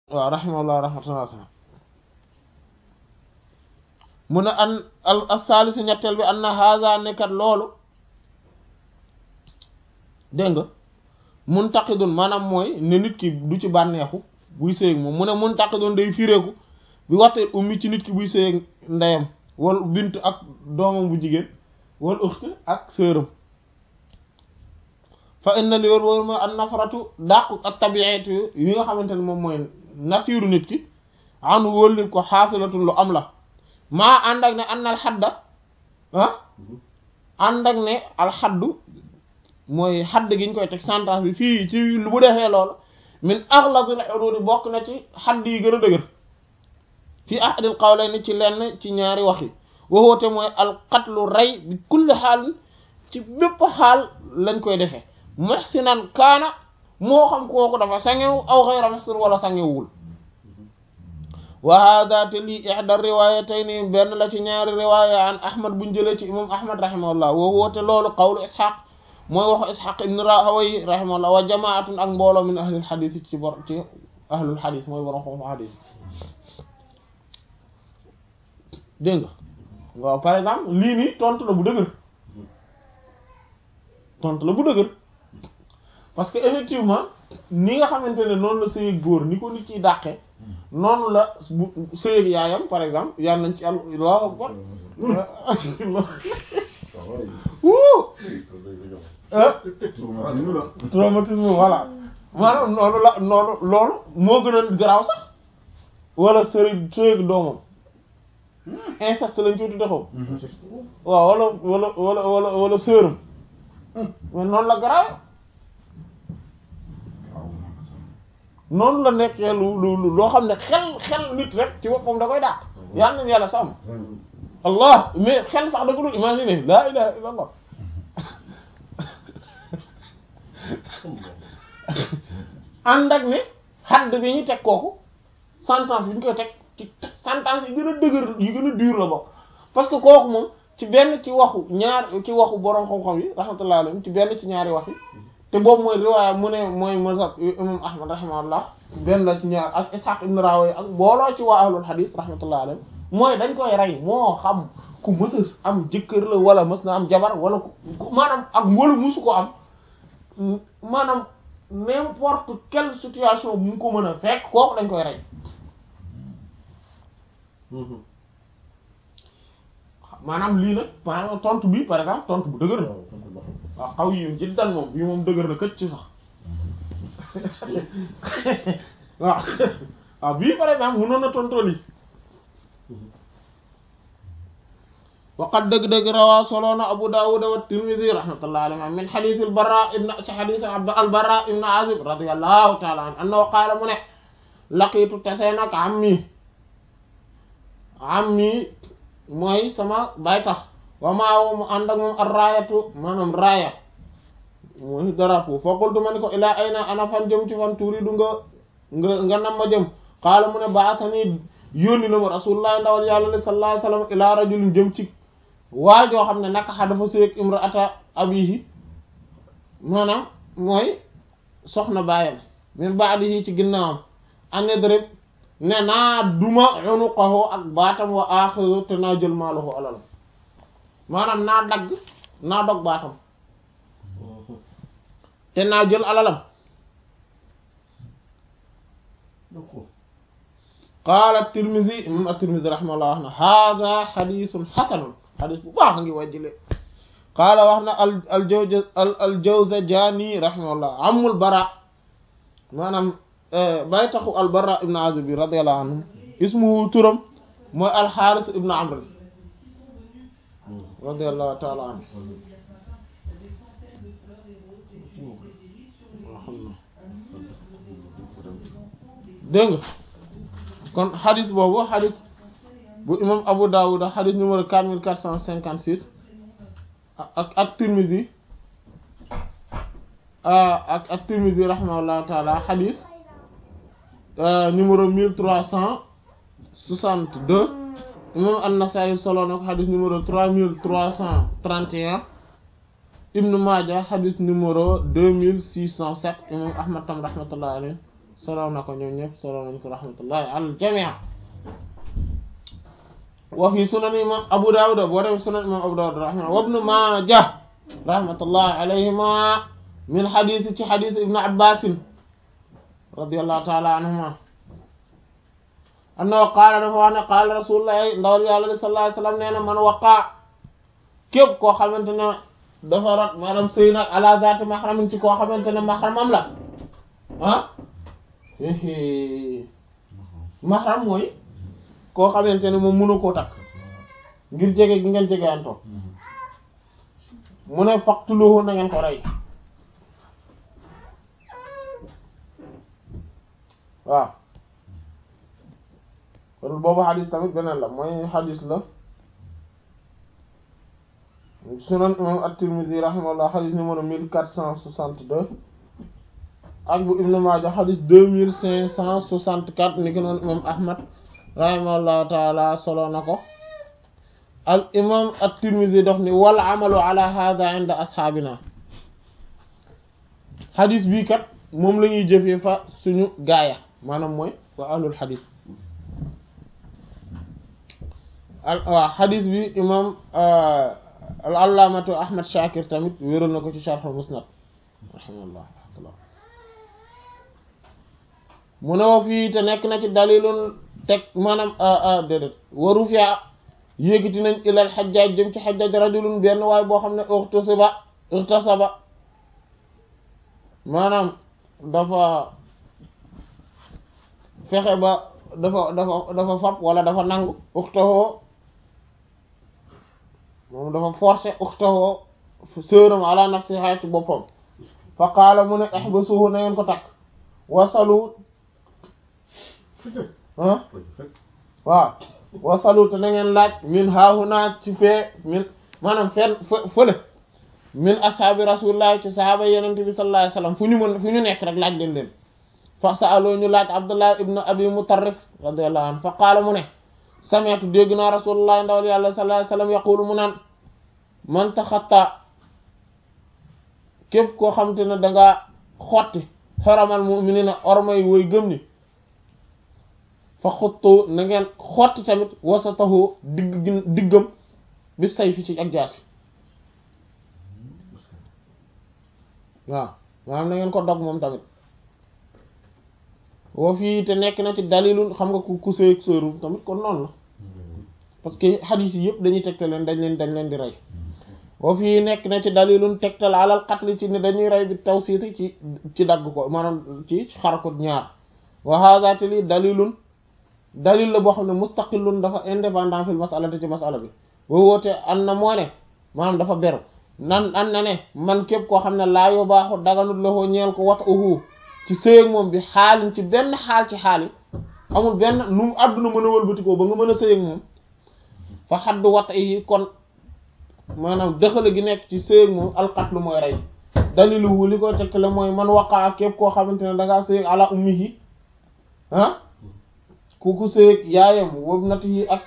waaw rahimahullah rahmatullah mu ne an al asalisu ñetteel bi an na haza nekkat loolu dégg nga muntaqidun maanaam mooy ne nit ki du ci bànneexu buy sëyeg moom mu ne muntaqidun day fireeku bi waxte ummi ci nit ki buy sëyeg ndeyam wala bint ak doomam bu jigéen wala uxt ak sëram fa inna li wër wër mooy an nafaratu dàqu ak tabiatu yi nga xamante ne moom mooy nature nit ki an wóllif ko xaasilatul lu am la maa ànd ak ne an al xadda ah ànd ak ne alxaddu mooy xadd gi ñu koy teg sentence bi fii ci lu bu defee loolu min axlasil xuduudi bokk na ci xadd yi gën a dëgër fii ahadil qawlayni ci lenn ci ñaari wax yi waxoote mooy alqatlu rey bi kulli xaal ci bépp xaal lañ koy defee muhsinan kaana moo xam kooku dafa sangewu aw xayra muhsin wala sangewul wa hada te lii ihda riwayatayni benn la ci ñaari riwaya an ahmad buñ jëlee ci imam ahmad rahimahullah woo woote loolu qawlu ishaq mooy waxu ishaq ibn rahawayh rahimahullah wa jamaatun ak mbooloo min ahlul xadis ci bor ci ahlul xadis mooy borom xam xadis dégg nga waaw par exemple lii nii tontu la bu dëgër tontu la bu dëgër parce que effectivement ni nga xamante ne noonu la sëyëg góor ni ko nit ciy dàqe noonu la bu sëyëg yaayam par exemple yàlla nañ ci am Allahu akbar traumatisme voilà maanaam noonu la noonu loolu moo gën a garaaw sax wala sëy sëyëg doomam inceste lañ koy tudde xaw waaw wala wala wala wala wala sëram mais noonu la garaaw noonu la nekkee lu lu loo xam ne xel xel nit rek ci boppam da koy dàq yàlla nañ yàlla sàmm allah mais xel sax da ko dul imaginer laa ilaha illa allah ànd ak ne xadd bi ñu teg kooku sentence bi ñu koy teg ci sentence yi gën a dëgër yi gën a dur la bokk parce que kooku moom ci benn ci waxu ñaar ci waxu boroom xam-xam yi rahmatullah alayhim ci benn ci ñaari wax yi te boobu mooy riwaaya mu ne mooy mazhab imam ahmad rahimahullah benn la ci ñaar ak ishaq ibn rawi ak booloo ci waa ahlul hadith rahmatullah alayhim mooy dañ koy rey moo xam ku mës a am jëkkër la wala mës na am jabar wala ku maanaam ak wala musu ko am maanaam n'importe quelle situation bu mu ko mën a fekk kooku dañ koy rey maanaam lii nag maanaam tontu bi par exemple tontu bu dëgër la waaw xaw yi jiddan moom bii moom dëgër na këcc ci sax waaw waaw bii par exemple mënoon na tontoo lii waqad dëgg-dëgg rawaa soloona Abu Dawud wa Tirmidhi rahmatullahi alayhi min hadith al-Barra ibn ci hadith al-Barra ibn Azib radiyallahu ta'ala anhu annahu qaala mu ne laqiitu tasee nag ammi ammi mooy sama baay tax wa maa mu ànd ak moom ar raayatu maanaam raaya mooy drapeau fa qultu ma ni ko ilaa ayna ana fan jëm ci fan turidu nga nga nga nam ma jëm qaala mu ne ba'athani yónni na ma rasulullah ndawal yàlla li sallallahu alayhi wasallam ilaa rajulin jëm ci waajoo xam ne naka xa dafa sëyeg imraata abihi maanaam mooy soxna baayam min ba'dihi ci ginnaawam anedrib ne naa duma unuqahu ak baatam wa aaxiru te naa jël maalahu alalam maanaam naa dagg naa dog baatam te naa jël alalam qaala Tirmidhi imam at-Tirmidhi rahimahullah wax na hada xadisun xasanun xadis bu baax ngi wàjjile qaala wax na al al jawza al Jawzajani rahimahullah amul bara maanaam bàyyi taxu al Bara ibn Azib bi radiyallahu anhu ismuhu turam mooy al Xaaris ibn Amr radiyallahu ta'ala anhu dégg nga kon xadis boobu xadis bu imam Abu Dawud xadis numéro quatre mille quatre cent cinquante six ak ak Tirmidhi ak ak Tirmidhi rahimahullahu taala xadis numéro mille trois cent soixante deux imam An-Nasa'i solo na ko xadis numéro trois mille trois cent trente et un Ibn Maaja xadis numéro deux mille six cent sept imam Ahmad tam rahmatullahi alayhi solo na ko ñoom ñëpp solo nañ ko rahmatullahi al jamii wa fi sunan imam Abu Dawud boo dem sunan imam Abu Dawud rahimahullah wa ibn Majah rahmatullahi alayhima min hadith ci hadith ibn Abbas radiyallahu ta'ala anhuma annahu qaala dafa wax ne qaala rasulullah ndawal yàlla sallallahu alayhi wasallam nee na man waqaa képp koo xamante ne dafa rot maanaam sëy nag ala zaati mahramin ci koo xamante ne mahramam la ah mahram mooy koo xamante ne moom mënu koo takk ngir jege gi ngeen jege antoo mu ne faqtuluhu na ngeen ko rey waaw kon boobu xadis tamit beneen la mooy xadis la sunan imam at-Tirmidhi rahimahullah xadis numéro mille quatre cent soixante-deux ak bu Ibn Maaja xadis deux mille cinq cent soixante-quatre ni ki noonu imam Ahmad rahimahullahu taala solo na ko al imam at-Tirmidhi daf ni wal amalu ala hadha inda ashaabina xadis bii kat moom la ñuy jëfee fa suñu gaaya maanaam mooy wa ahlul xadis waaw xadis bi imam al allaamatu ahmad shakir tamit wéral na ko ci sharh musnad rahimahullah mu ne wa fii te nekk na ci dalilun teg maanaam déedéet waru fiya yéegiti nañ ilal xajjaaj jëm ci xajjaaj rajulun benn waaye boo xam ne urtasaba urtasaba maanaam dafa fexe ba dafa dafa dafa fab wala dafa nangu uxtahoo moom dafa forcer uxtahoo sëram ala nafsiha ci boppam fa qaala mu ne ihbasuhu na ngeen ko takk wasalu ah waaw wasalu te na ngeen laaj min haahuna ci fee min maanaam fenn fële min ashaabi rasulillahi ci sahaaba yenente bi sallallahu alayhi wasallam fu ñu mën fu ñu nekk rek laaj leen leen fa saaloo ñu laaj abdullah ibn abi mutarrif radiyallahu anhu fa qaala mu ne sami'tu dégg naa rasulullah ndawal yàlla sallallahu alayhi wasallam yaqulu mu naan man taxatta képp koo xam te ne dangaa xotti xaramal mu'minina ormay woy gëm ni fa xuttu na ngeen xotti tamit wasatahu digg diggam bi say fi ci ak jaasi waaw maanaam na ngeen ko dog moom tamit woo fii te nekk na ci dalilun xam nga ku ku sëy sëru tamit kon noonu la parce que xadiis yi yëpp dañuy tegtal leen dañ leen dañ leen di rey woo fii nekk na ci dalilun tegtal alal qatl ci ni dañuy rey bi tawsiiti ci ci dagg ko maanaam ci xar ko ñaar wa hadha te lii dalilun dalil la boo xam ne mustaqillun dafa indépendant fil masalati ci masala bi woo woote an na moo ne maanaam dafa beru nan an na ne man képp koo xam ne laa yoo baaxu daganut la koo ñeel ko wat uhu ci sëy moom bi xaalin ci benn xaal ci xaal yi amul benn nu mu àdduna mën a wëlbatikoo ba nga mën a sëy ak moom fa xaddu wat yi kon maanaam dëxale gi nekk ci sëy ak moom alqatlu mooy rey daliluhu li koy tegtale mooy man waqaa képp koo xamante ne dangaa sëy ak ala ummihi ah ku ku sëy ak yaayam wob nat yi ak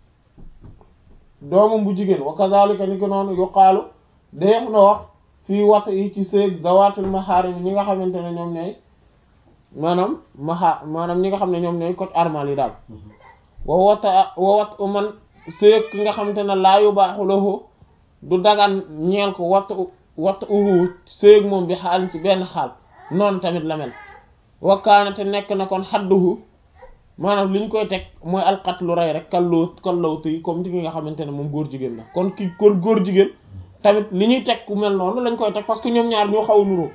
doomam bu jigéen wa kazalika ni ko noonu yuqaalu def na wax fii wat yi ci sëy zawaatul maxaarim ñi nga xamante ne ñoom ñooy maanaam maxa maanaam ñi nga xam ne ñoom ñooy coc armal yi daal wa wata wa wat man sëy ki nga xamante ne laa yu baaxu lahu du dagan ñeel ko wat wat uhu sëy moom bi xaal ci benn xaal noonu tamit la mel wakkaana te nekk na kon xadduhu maanaam li ñu koy teg mooy alqatlu rey rek kalloo kallawtu yi comme ti ki nga xamante ne moom góor jigéen la kon ki kon góor jigéen tamit li ñuy teg ku mel noonu lañ koy teg parce que ñoom ñaar ñoo xaw a nuroo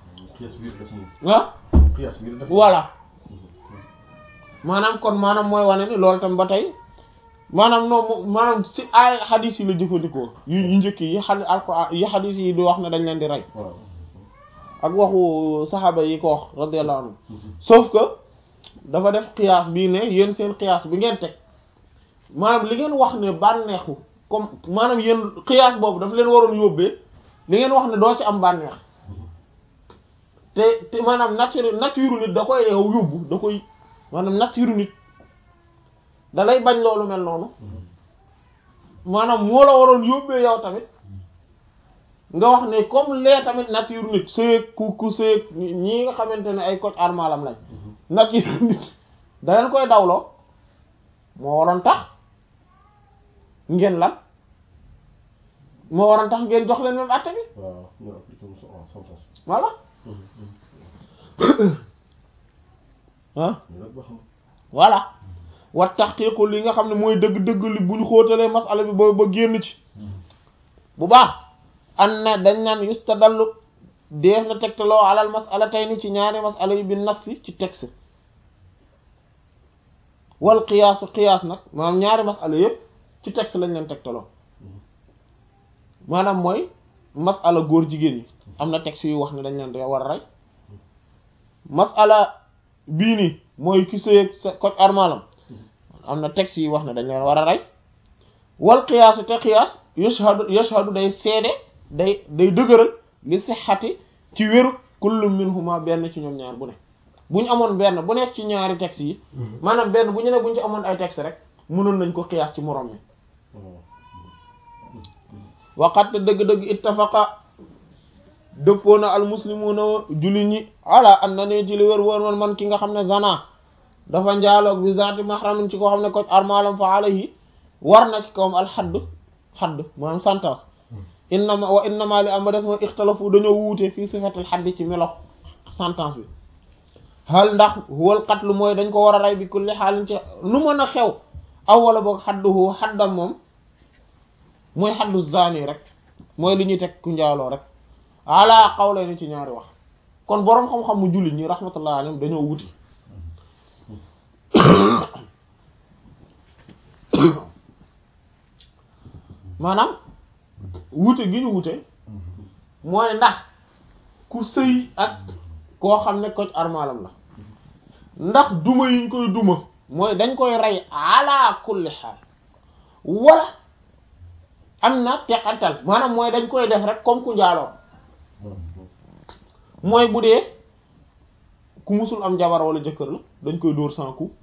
ah voilà maanaam kon maanaam mooy wane ni loolu tam ba tey maanaam non maanaam ci ay xadis yi la jëfandikoo yu yu njëkk yi xadi alquran yi xadis yi di wax ne dañ leen di rey ak waxu saxaaba yi ko wax radiyallahu anhu sauf que dafa def xiyaas bii ne yéen seen xiyaas bi ngeen teg maanaam li ngeen wax ne bànneexu comme maanaam yéen xiyaas boobu daf leen waroon yóbbee li ngeen wax ne doo ci am bànneex te te maanaam nature nature nit da koy yow yóbbu da koy maanaam nature nit da lay bañ loolu mel noonu maanaam moo la waroon yóbbee yow tamit nga wax ne comme lee tamit nature nit sëyeeg ku ku sëyeeg ñii nga xamante ne ay coc armalam lañ nature nit da leen koy dawloo moo waroon tax ngeen lan moo waroon tax ngeen jox leen même àtte bi waaw ñu appliqué mu waaw sam sas voilà ah ñu nag ba xam voilà wa taxqiiqu li nga xam ne mooy dëgg-dëgg li bu ñu xóotalee masala bi ba ba génn ci bu baax an na dañ naan yustadallu def na tegtaloo alal masala tey ni ci ñaari masala yi bi nafsi ci texte wal qiyaasu qiyaas nag maanaam ñaari masala yëpp ci texte lañ leen tegtaloo maanaam mooy masala góor jigéen ñi am na texte yu wax ne dañ leen war a rey masala bii nii mooy ki sëy ak sa koc armalam am na texte yi wax ne dañ leen war a rey wal qiyaasu te qiyaas yashhadu yashhadu day seede day day dëgëral li sixati ci wéru kullu minhuma benn ci ñoom ñaar bu ne bu ñu amoon benn bu nekk ci ñaari texte yi maanaam benn bu ñu ne bu ñu ci amoon ay texte rek mënoon nañ ko qiyaas ci morom mi waqat dëgg-dëgg ittafaqa dëppoo na al muslimuna jullit ñi ala an na ne ci li wér wóor man man ki nga xam ne zana dafa njaaloog bi zaati mahramin ci koo xam ne ko armalam fa alayhi war na ci kawam al xadd xadd maanaam sentence innama wa innama li am ba des mooy ixtalafu dañoo wuute fii sifatil xadd ci melo sentence bi hal ndax huwal qatlu mooy dañ ko war a rey bi kulli xaalin ci lu mën a xew aw wala boog xadduhu xaddam moom mooy xaddu zani rek mooy li ñuy teg ku njaaloo rek ala xawle ni ci ñaari wax kon boroom xam-xam mu jullit ñi rahmatullah alayhim dañoo wuti maanaam wute gi ñu wute mooy ndax ku sëy ak koo xam ne koc armalam la ndax duma yiñ koy duma mooy dañ koy rey ala kulli xaal wala am na teqantal maanaam mooy dañ koy def rek comme ku njaaloo mooy bu dee ku musul am jabar wala jëkkër la dañ koy dóor sans coup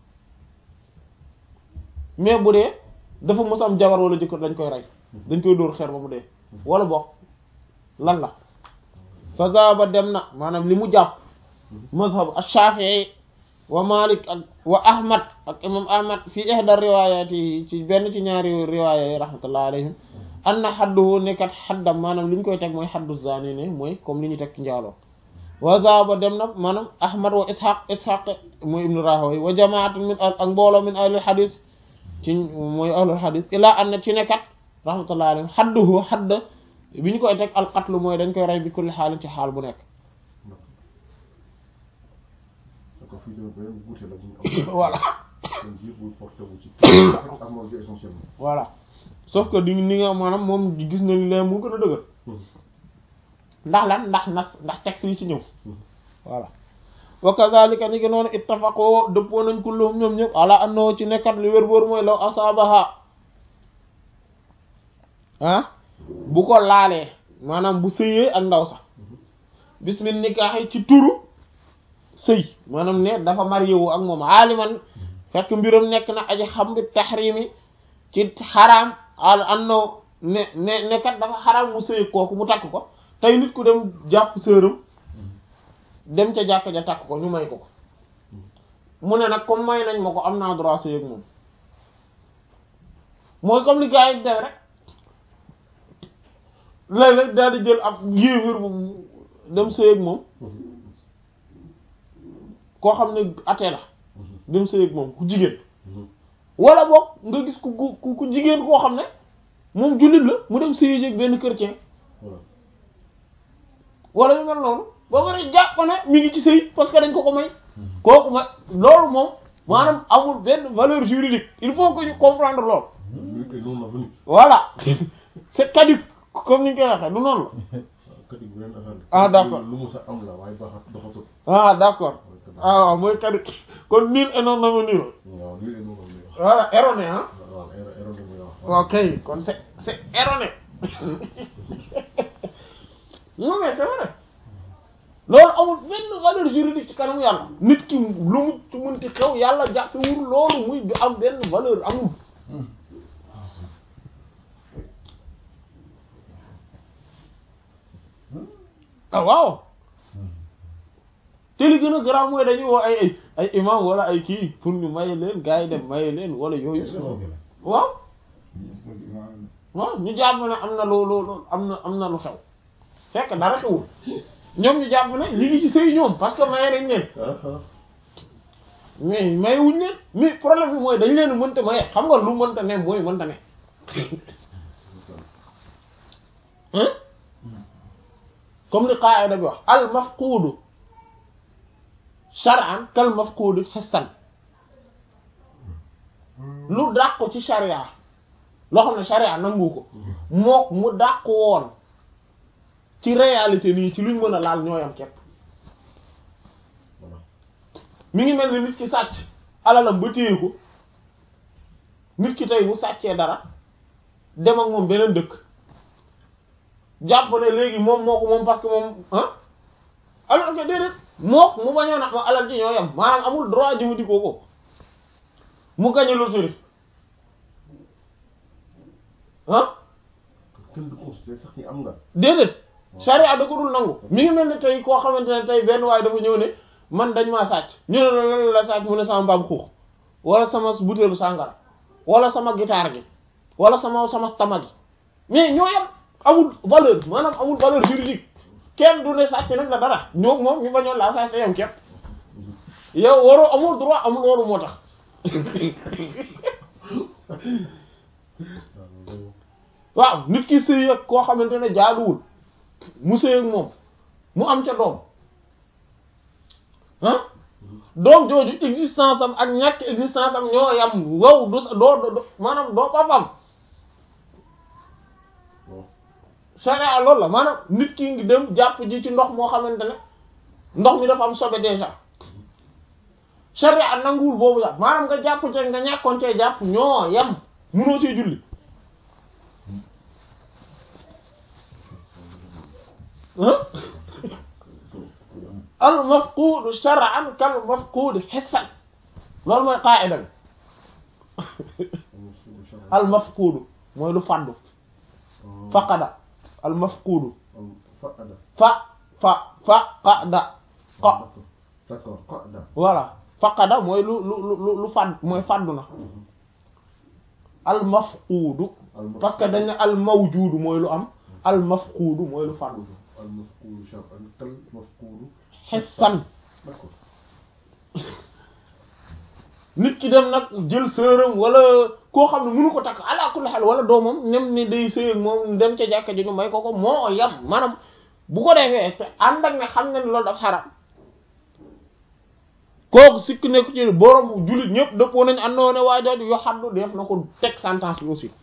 mais bu dee dafa mus am jabar wala jëkkër dañ koy rey dañ koy dóor xeer ba mu dee wala bokk lan la fa zaba dem na maanaam li mu jàpp mazhab ash-Shafi'i wa Malik ak wa Ahmad ak imam Ahmad fi ihda riwayat yi ci benn ci ñaari riwaaya yi rahmatullah alayhim anna xadduhu nekkat xaddam maanaam li ñu koy teg mooy xaddu zani ne mooy comme li ñu teg ci njaaloo wa zaba dem na maanaam Ahmad wa Ishaq Ishaq mooy ibnu Rahawayh wa jamaatun min ak mbooloo min ahlul hadith ci mooy ahlul hadith ilaa an na ci nekkat rahmatullah alayhim xadduhu xadd bi ñu koy teg alqatlu mooy dañ koy rey bi kulli xaalin ci xaal bu nekk ko fii tamit beneen guute la bu ñu am voilà seen biir buy porté wu ci armoire bi essentiellement voilà sauf que di ni nga maanaam moom gis na li leen mu gën a dëgër ndax lan ndax ndax ndax texte yi ci ñëw voilà wa kazalika ni ki noonu ittafaqoo dëppoo nañ kulluhum ñoom ñëpp ala annahu ci nekkat li wér boor mooy law asaabaha ah bu ko laalee maanaam bu sëyee ak ndaw sax bismil nikaahi ci turu sëy maanaam ne dafa marié wu ak moom aaliman fekk mbiram nekk na aji xam bi taxrimi ci xaraam al annahu ne ne nekkat dafa xaraam mu sëy kooku mu takk ko tey nit ku dem jàpp sëram dem ca jàkk ja takk ko ñu may ko ko mu ne nag comme may nañ ma ko am naa droit sëy ak moom mooy comme li gars yi def rek léeg-léeg daal di jël ab yéeféer bu dem sëy ak moom koo xam ne atee la dem sëy ak moom ku jigéen wala boog nga gis ku ku ku jigéen koo xam ne moom jullit la mu dem sëy ak benn chrétien wala yu mel noonu ba pare jàpp ne mi ngi ci sëy parce que dañ ko ko may kooku ma loolu moom maanaam amul benn valeur juridique il faut que ñu comprendre loolu et non avenu voilà c'est caduc comme ni ñu koy waxee du noonu caduc beneen affaire Ah, d'accord. lu mu sa am la waaye baaxat doxatul la ah d'accord ah waaw mooy caduc kon nul et non avenu la waaw lii et non avenu wax voilà erroné ah waaw erreur erreur muy wax ok kon c'est c'est erroné non mais c'est vrai loolu amul benn valeur juridique ci kanamu yàlla nit ki lu mu ci mënti xew yàlla jàppewul loolu muy du am benn valeur amul ah waaw te li gën a garaaw mooy dañuy woo ay ay ay imam wala ay kii pour ñu maye leen gars yi dem maye leen wala yooyu waaw waaw ñu jàpp ne am na lu lu am na am na lu xew fekk dara xewul ñoom ñu jàpp ne ñi ngi ci sëy ñoom parce que maye nañ leen mais maye wuñ leen mais problème bi mooy dañ leen mënta maye xam nga lu mënta ne mooy mënta ne hein comme li qaida bi wax al mafquudu shar'an kal mafquudi hissan lu dàqu ci sharia loo xam ne sharia nangu ko mook mu dàqu woon ci réalité nii ci luñ mën a laal ñooyam képp mi ngi mel ni nit ki sàcc alalam ba téye ko nit ki tey bu sàccee dara dem ak moom beneen dëkk jàpp ne léegi moom moo ko moom parce que moom ah alors que déedéet mook mu bañoon a alal ji ñoo yam maanaam amul droit jëfandikoo ko mu gañe loterie ah kenn du considéré sax ni am nga. déedéet charia da ko dul nangu mi ngi mel ni tey koo xamante ne tey benn waaye dafa ñëw ne man dañ maa sàcc ñu ne la lan la sàcc mu ne sama mbaam xuux wala sama butéelu sàngara wala sama guitare gi wala sama sama tama gi mais ñoo yam amul valeur maanaam amul valeur juridique kenn du ne sàcc nag la dara ñoo moom ñu bañoon laa sàcc yam képp yow waroo amul droit amul loolu moo tax waaw nit ki sëy ak koo xamante ne jaaduwul mu sëy ak moom mu am ca doom ah doom jooju existence am ak ñàkk existence am ñoo yam wow du sa doo doo maanaam doo papam sharia loolu la maanaam nit ki ngi dem jàpp ji ci ndox moo xamante ne ndox mi dafa am sobe déjà sharia nanguwul boobu jàpp maanaam nga jàpp ci nga ñàkkoon cee jàpp ñoo yam munoo cee julli al mafquud shar'an kal mafquud hissan loolu mooy qaa'ida bi al mafquud mooy lu fàddu faqada al mafquud Faqada. fa fa fa qada qa D'accord, qada. voilà faqada mooy lu lu lu lu fàdd mooy fàddu na al mafquud parce que dañ ne al mawjuud mooy lu am al mafquud mooy lu fàddu Al mafqulu shar'an kal mafqulu. hissan D'accord. nit ki dem nag jël sëram wala koo xam ne mënu ko takk ala kulli xel wala doomam nem ni day sëy ak moom dem ca jàkka ji ñu may ko ko moo yam maanaam bu ko defee te ànd ak ne xam ne ni loolu daf xaram kooku sikk nekku ci borom jullit ñëpp dëppoo nañ àndoo ne waa jooju yo xaddu def na ko teg sentence bi aussi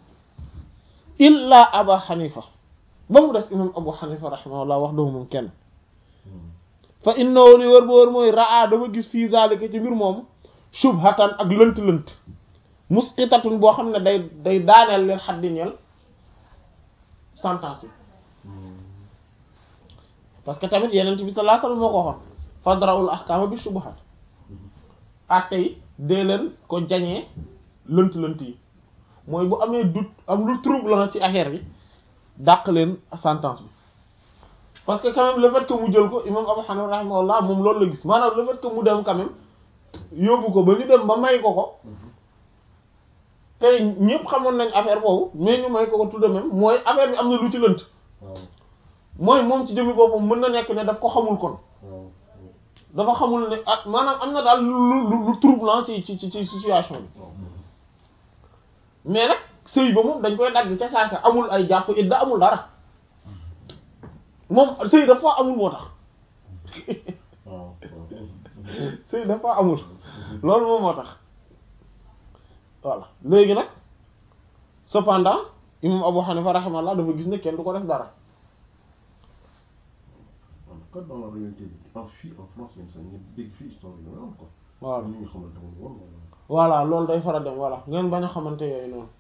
illa aba xanifa ba mu des imam abu xanifa rahimahullah wax doomu moom kenn fa innahu li wër ba wër mooy raa dafa gis fii zalika ci mbir moomu shubhatan ak lënt-lënt musqitatun boo xam ne day day daaneel leen xaddi ñeel sentence bi parce que tamit yeneen bi sallallahu alayhi wasallam moo ko waxoon fadra'ul ahkama bi shubuhat atte yi dee leen ko jañee lënt-lënt yi mooy bu amee doute am lu trouble la ci affaire bi dàq leen sentence bi parce que quand même le fait que mu jël ko imam Abu Hanifa rahimahullah moom loolu la gis maanaam le fait que mu dem quand même yóbbu ko ba ñu dem ba may ko ko tey ñëpp xamoon nañ affaire boobu mais ñu may ko ko tout de même mooy affaire bi am na lu ci lënt waaw mooy moom ci jëmmi boppam mën na nekk ne daf ko xamul kon waaw dafa xamul ne ah maanaam am na daal lu lu lu troublant ci ci ci ci situation bi waaw mais nag sëy ba moom dañ koy dagg ca saasa amul ay jàpp idda amul dara moom sëy dafa amul moo tax waaw sëy dafa amul loolu moom moo tax voilà léegi nag cependant imam Abu Hanifa rahimahullah dafa gis ne kenn du ko def dara en tout cas dans la réalité bi en fii en France même sax ngeen dégg fii histoire yi nga am quoi. voilà ñi nga xamante ne woon voilà loolu day faral dem voilà ngeen bañ a xamante yooyu noonu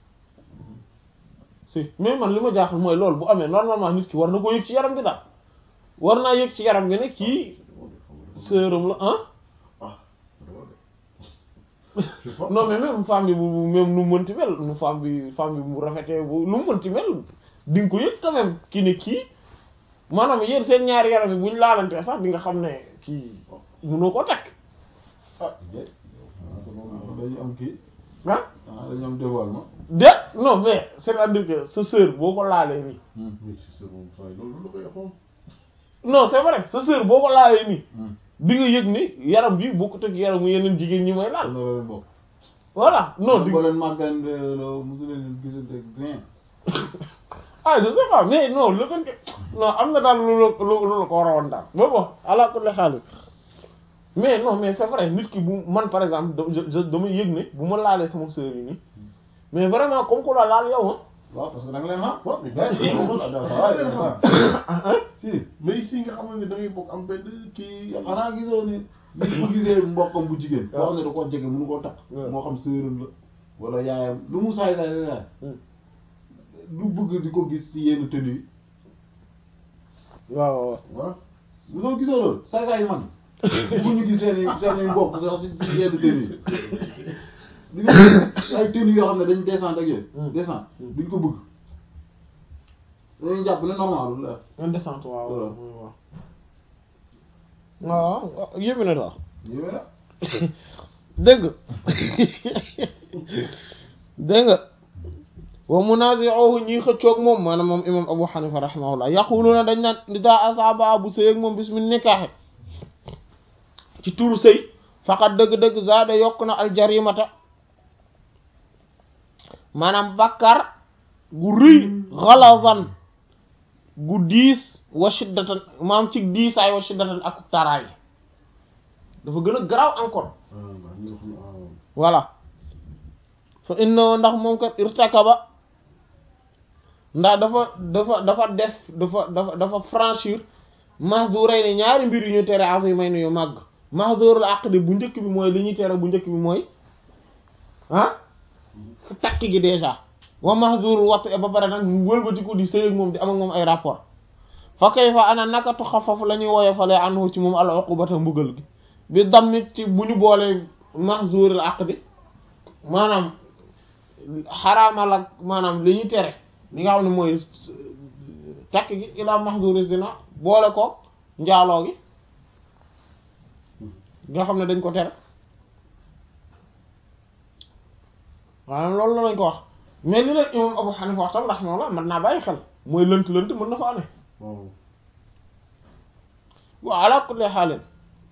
si mais man li ma jaaxal mooy loolu bu amee normalement nit ki war na ko yëg ci yaram bi daal war naa yëg ci yaram bi ne kii sëram la ah ah dama de je sais pas non mais même femme bi bu bu- même nu mu mënti mel nu femme bi femme bi mu rafetee bu nu mu mënti mel di nga ko yëg quand même ki ne kii maanaam yéen seen ñaari yaram yi bu ñu laalantee sax di nga xam ne kii kii mënoo ko takk ah déet ah te moom dañu am kii ah ah dañu am dévoilement. déet non mais c'est-à-dire que sa sœur boo ko laalee nii mais si c'est bon ça loolu la koy xool. non c'est vrai sa sœur boo ko laalee nii di nga yëg ni yaram bi bokkut ak yaramu yeneen jigéen ñi may laal am na leen bokk. voilà non di boo leen màggandoo mosu leen gisante rien. ah je sais pas mais non le fait que non am na daal lu la lu lu la ko war a woon daal bon bon ala kulli xaalis mais non mais c'est vrai nit ki bu man par exemple da je je damay yëg ne bu ma laalee sama sœur yi nii mais vraiment comme ku la laal yow waaw parce que da nga leen xam. waaw mais gars yi waaw dañuy ça leen va xam. ah si mais ici nga xamante ne da ngay bokk am benn kii. xanaa gisoo ni nit bu gisee mbokkam bu jigéen. boo waaw xam ne da koo jege mënu koo takk. waaw. moo xam sërëm la wala yaayam lu mu saay saay saay. du bëgg di ko gis ci yenn tenue yi. waaw waaw voilà bu doon gisoo loolu saay saay yu mag yi. bu ñu gis seen i seen i mbokk sax ci yenn tenue yi. di nga gis ay tenue yoo xam ne dañ descente ak yooyu. Hmm. descente duñ ko bëgg. dañuy jàpp ne normal la. indécente waaw Voilà. waaw waaw waaw yéeme na daal yéeme na. dégg nga dégg nga wa munazi'uhu ñiy xëccoog moom maanaam moom imam Abu Hanifa rahimahullah yaquluna dañ naan ida asaba bu sëy ak moom bismi nikaaxe ci turu sëy faqat dëgg-dëgg zaada yokk na aljarimata maanaam bakkar gu rëy ghalazan gu diis wa shiddatan maanaam ci diisaay wa shiddatan ak taraay dafa gën a garaaw encore ah waaw ñu wax ah voilà fa inna ndax moom kat irtakaba ndax dafa dafa dafa def dafa dafa dafa franchir mahduray ne ñaari mbir yu ñu tere azimay ne yu màgg mahdurul aqdi bu njëkk bi mooy li ñuy tere bu njëkk bi mooy ah fu takk gi déjà wa mahdurul wat ba pare nag mu wëlbatiku di sëy ak moom di am ak moom ay rapport fa kayfa ana naka tuxaffaf la ñuy woyofalee anhu ci moom al uqubata mbugal gi bi dammit ci bu ñu boolee mahzurul aqdi maanaam xaraamal ak maanaam li ñuy tere li nga xam ne mooy takk gi ila mahzuri zina boole ko njaaloo gi nga xam ne dañ ko tere maanaam loolu la lañ ko wax mais li leen imam Abu Hanifa wax tam rahimahullah mën naa bàyyi xel mooy lënt lënt mën na fa amee waaw waaw ala kulli xaalin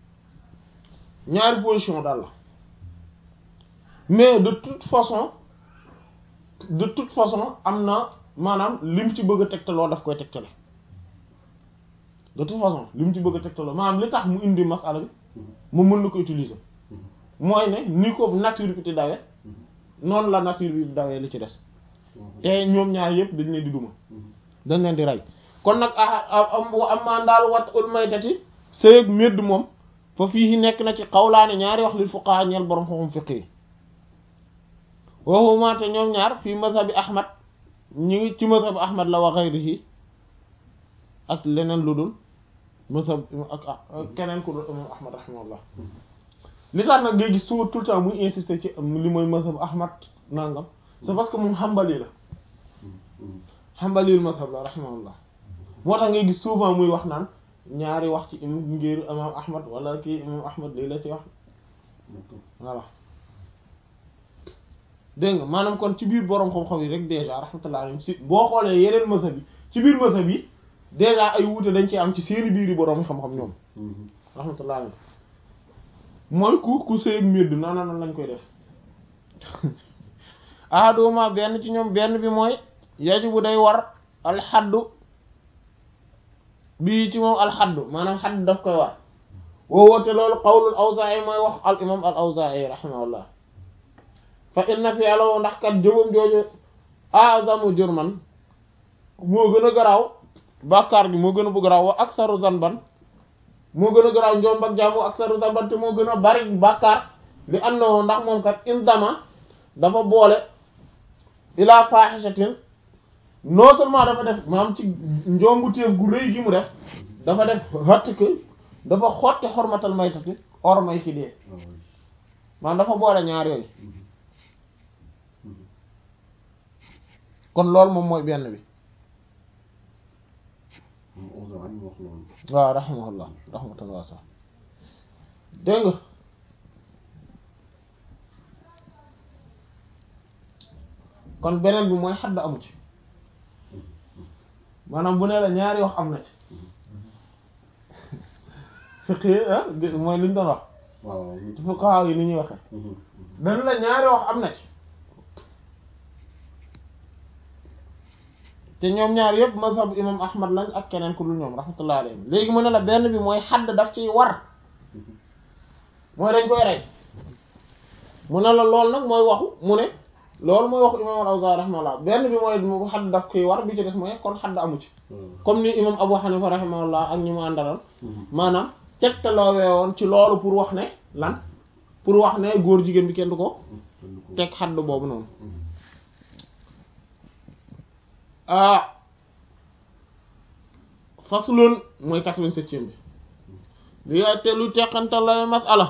ñaari position daal la mais de toute façon de toute façon am na maanaam lim ci bëgg a tegtaloo daf koy tegtale de toute façon lim ci bëgg a tegtaloo maanaam li tax mu indi masala bi mu mën na ko utiliser mooy ne ni ko nature bi di dawee noonu la nature bi di dawee li ci des te ñoom ñaar yëpp dañ leen di duma dañ leen di rey kon nag am am maa daal wat ul maytati sëyëg médd moom fa fii nekk na ci xawlaane ñaari wax lil fuqaha ñeel borom xam fiq yi waxuma te ñoom ñaar fii mazhabi ahmad ñu ngi ci mazhabi ahmad la wa ghayrihi ak leneen lu dul mazhab ak ak keneen ku dul imam ahmad rahimahullah li tax nag ngay gis tout tout le temps muy insister ci li mooy mazhab ahmad nangam c'est parce que moom xambali la xambalil mazhab la rahimahullah moo tax ngay gis souvent muy wax naan ñaari wax ci ngir imam ahmad wala kii imam ahmad lii la ci wax voilà dégg nga maanaam kon ci biir boroom xam-xam yi rek déjà rahmatullah alayhim si boo xoolee yeneen mazhab yi ci biir mazhab yi déjà ay wuute dañ ci am ci seeni biir yi boroom xam-xam ñoom rahmatullah alayhim mooy ku ku sëy mbir di noonu noonu lañ koy def ahaduma benn ci ñoom benn bi mooy yajibu day war alxaddu bii ci moom alxaddu maanaam xadd daf koy war woowoote loolu qawlul awzaa'i mooy wax al imam al awzaa'i rahimahullah fa inna fi alawo ndax kat jëmam jooju azamu jurman moo gën a garaaw bàkkaar gi moo gën a bu garaaw wa aksaru zanban moo gën a garaaw njom ak jaamu aksaru zanban te moo gën a bari bàkkaar li annahu ndax moom kat indama dafa boole ila fahishatin non seulement dafa def maam ci njombu téef gu rëy gi mu def dafa def xott que dafa xotti xormatal maytati or may ki dee maanaam dafa boole ñaar yooyu kon loolu moom mooy benn bi waaw rahimahullah rahmatullah sax dégg nga kon beneen bi mooy xadd amu ci maanaam bu ne la ñaari wax am na ci fiqi ah mooy li ñu doon wax waaw ci fuqaha yi ni ñuy waxe dañ la ñaari wax am na ci te ñoom ñaar yëpp mazhab imam ahmad lañ ak keneen ku dul ñoom rahmatullah alayhim léegi mu ne la benn bi mooy xadd daf ciy war mooy dañ koy rey mu ne la loolu nag mooy waxu mu ne loolu mooy waxu imam al-Awzaa'i rahimahullah benn bi mooy mu xadd daf koy war bi ci des mooy kon xadd amu ci comme ni imam Abu Hanifa rahimahullah ak ñi mu àndaloon maanaam tegtaloowee woon ci loolu pour wax ne lan pour wax ne góor jigéen bi kenn du ko teg xadd boobu noonu ah faslun mooy quatre-vingt-septième bi li yaay te lu teqantal la masala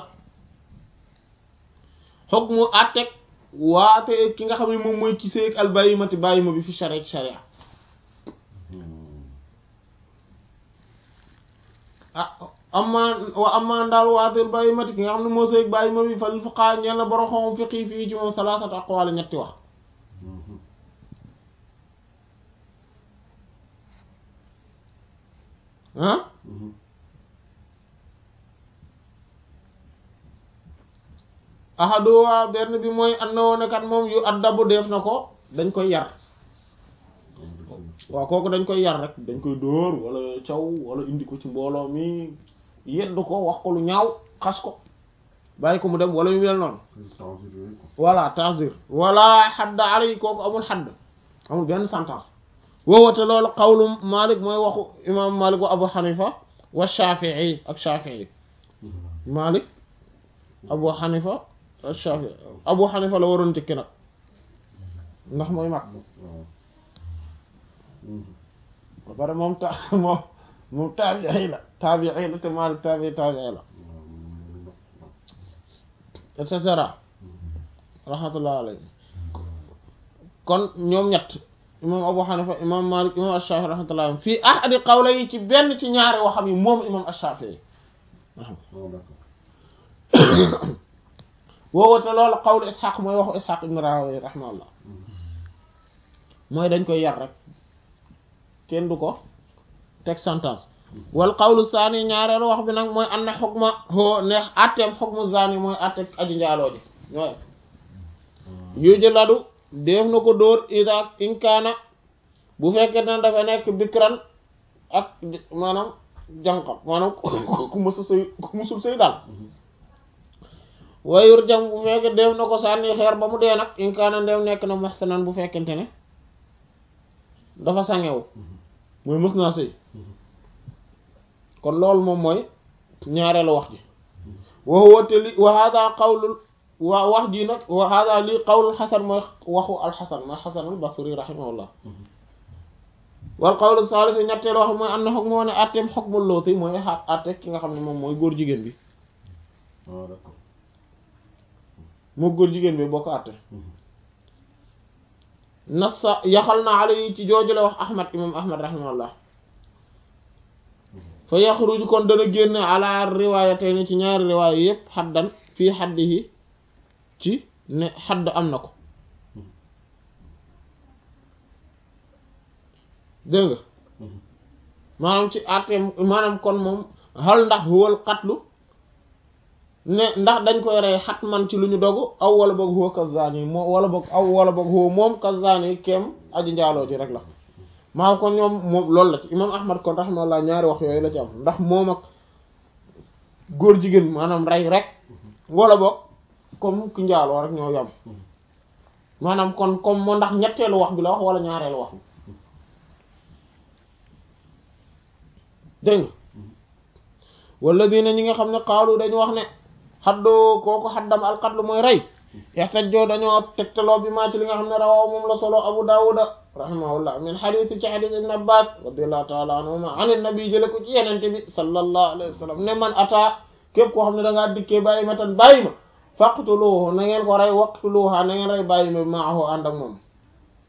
xog mu àtteeg waate ki nga xam ne moom mooy ki seeg al bàyyimati bàyyima bi fi sharia ci sharia ah amma wa amma ndaal waatil bàyyimati ki nga xam ne moo seeg bàyyima bi fal fuqaa ñeel na borom xam fiqi fii ci moom salaasat aqwaal ñetti wax ah ahaduwa benn bi mooy and na woon kat moom yu addabu def na ko dañ koy yar waaw kooku dañ koy yar rek dañ koy dóor wala caw wala indi ko ci mbooloo mi yedd ko wax ko lu ñaaw xas ko bàyyi ko mu dem wala yu mel noonu voilà ta'zir wala xadd alay kooku amul xadd amul benn sentence woowate loolu qawlu Malik mooy waxu imam Malik wa Abu Hanifa wa Shafi'i ak Shafi'i Malik Abu Hanifa ak Shafi'i Abu Hanifa la waroon tëkki nag ndax mooy mag ba pare moom ta moom moom taabi'i la taabi'i la te Malik taabi'i taabi'i la et cetera rahmatullah alayhi kon ñoom ñett imam Abu Hanifa imam Malik imam Ash-Shafi'i rahmatullah fii ahadi qawla yi ci benn ci ñaari waxam yi moom imam Ash-Shafi'i woowate loolu qawlu Ishaq mooy waxu Ishaq ibn Rahowi rahimahullah mooy dañ koy yar rek kenn du ko teg sentence wal qawlu saani ñaareelu wax bi nag mooy anna xukma hoo neex atteem xukmu zaani mooy atte aji njaaloo ji ñooy yuju ladu def na ko dóor ida inkaana bu fekkee ne dafa nekk bikran ak maanaam jànqam maanaam ku mësa sëy ku mësul sëy daal wayur jam bu fekkee def na ko sànni xeer ba mu dee nag inkaana ndew nekk na muhsanan bu fekkente ne dafa sangewu mooy mës naa sëy kon loolu moom mooy ñaareelu wax ji wa huwa te li wa hada qawlul waa wax ji nag wa hada lii qawlul xasan mooy waxu alxasan mooy xasanul basri rahimahullah wal qawlu saalisi ñetteelu wax mooy am na xog moo ne atteem xogmul looti mooy xaat atte ki nga xam ne moom mooy góor jigéen bi moo góor jigéen bi boo ko atte nassa yaxal na ala yi ci jooju la wax ahmad imam ahmad rahimahullah fa yaxruju kon dana génne ala riwaayatayni ci ñaari riwaaya yépp xaddan fii xaddihi ci ne xadd am na ko dégg nga maanaam ci àtte maanaam kon moom xal ndax huwal xatlu ne ndax dañ koy rey xat man ci lu ñu dogu aw wala boog huwa kazani moom wala boog aw wala boog huwa moom kazani kem aji njaaloo ji rek la maa kon ñoom moom loolu la ci imam ahmad kon rahimahullah ñaari wax yooyu la ci am ndax moom ak góor jigéen maanaam rey rek wala boog comme ku njaaloo rek ñoo yam maanaam kon comme moo ndax ñetteelu wax bi la wax wala ñaareelu wax bi dégg nga wala dina ñi nga xam ne xaalu dañu wax ne xaddoo kooku xaddam alxatlu mooy rey yaxtajoo dañoo tegtaloo bi maa ci li nga xam ne rawaaw moom la solo abu daawuda rahimahullah min xadiis ci xadiis ibn abbas radiallahu taala anhuma an nabi jële ko ci yenente bi sallallahu alayhi wa sallam ne man ataa képp koo xam ne da ngaa dikkee bàyyi ma tan bàyyi ma faqtuluhu na ngeen ko rey waqtuluha na ngeen rey bàyyi ma maahu ànd ak moom